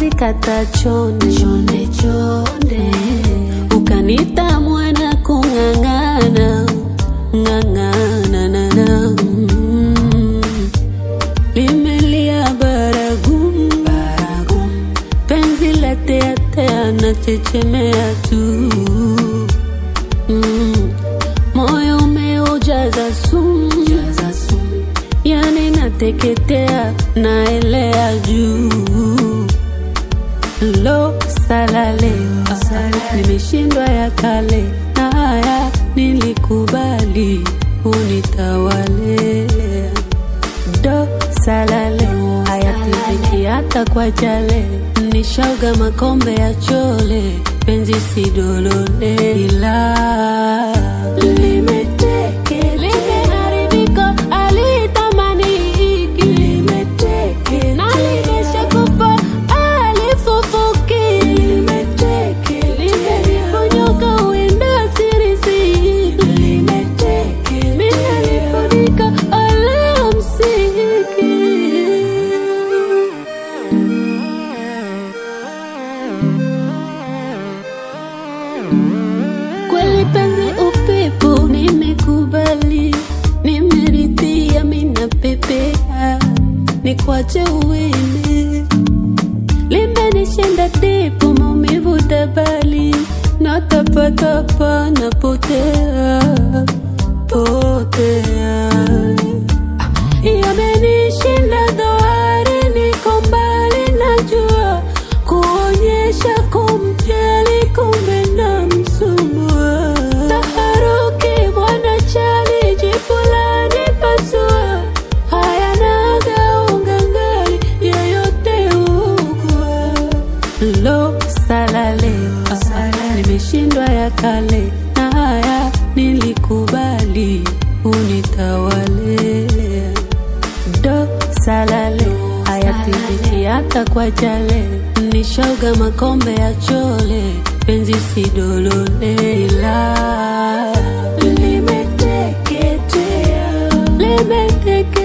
penzi kata chonde chonde chonde, ukanita mwana kung'ang'ana ng'ang'ana na na mm. limelia baragum baragum, penzi la teatea na chechemea tu mm. moyo umeujaza sumu jaza sumu yani nateketea naelea juu lo salale ah, nimeshindwa ya kale na haya nilikubali unitawale do salale hayapiziki hata kwa jale nishauga makombe ya chole penzi sidolole ila limeteke limeharibika alitamani hiki limeteke na limesha kufa alifufuki limeteke limeliponyoka uenda sirisi limeteke minalifunika alamsiki kweli penzi upepo nimekubali nimeridhia mina pepea nikwache uende limenishinda dipo maumivu tabali natapatapa napotea potea yamenishinda dhoari niko mbali najua kuonyesha kumjali kumbe na msumbua taharuki bwana chali jipulani pasua hayanaga ungangali yeyote ugua lo salale ah, nimeshindwa ya kale na haya nilikubali unitawale do salale hayapiziki hata kwa jale nishauga makombe ya chole penzi sidolole ila limeteketea limeteke